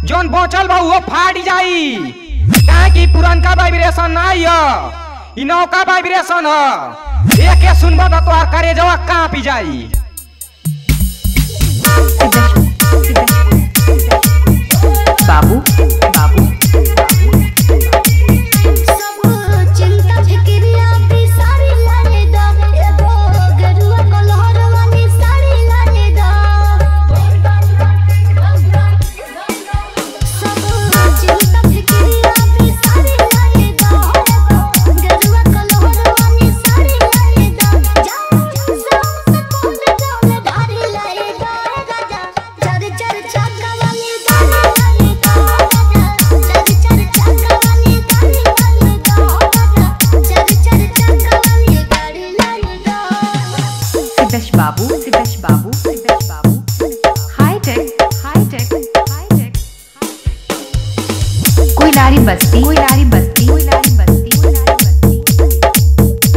जोन बचल बा वो फाट जाई काहे कि पुरनका वाइब्रेशन नहीं है इ नौका वाइब्रेशन है एके सुनबा तो तोहार करेजवा कांपी जाई बाबू बाबू सब चिंता फिक्रिया भी सारी लाने दा एगो गरुआ कलहर वाली साड़ी लाने दा सब चिंता फिक्रिया भी सारी लाने दा गरुआ कलहर वाली साड़ी लाने दा जाओ जाओ सकोन जाओ धारी लाए दा राजा चर चर चाका वाली गाड़ी लाने दा राजा चर चर चाका वाली गाड़ी लाने दा राजा चर चर चाका वाली गाड़ी लाने दा सिद्धेश बाबू सिद्धेश बाबू सिद्धेश बाबू high tech high tech high tech Koylari Basti Koylari Basti Koylari Basti Koylari Basti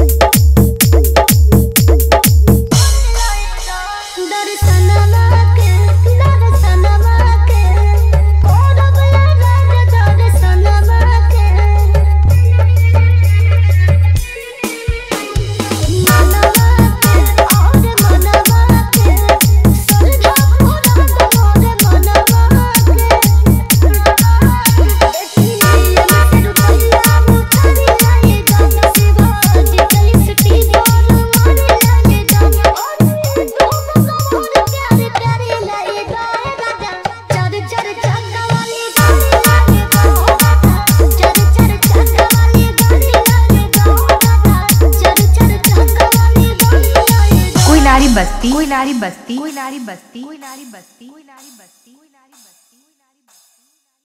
दर्शनमा के दर्शनमा के कोरब लगा दर्शनमा के मनवा के और मनवा के सरधा पूरा मोर मनवा के देखिए से रुपया मुठारी लाए गा शिवा डिजिटल सिटी जोर मारे लाए गा और दो मोर प्यारे प्यारे लाए गा राजा चर चर चाका वाली गाड़ी लाए गा चर चर चाका वाली गाड़ी लाए गा चर चर चाका वाली गाड़ी लाए गा कोयलारी बस्ती कोयलारी बस्ती कोयलारी बस्ती कोयलारी बस्ती कोयलारी बस्ती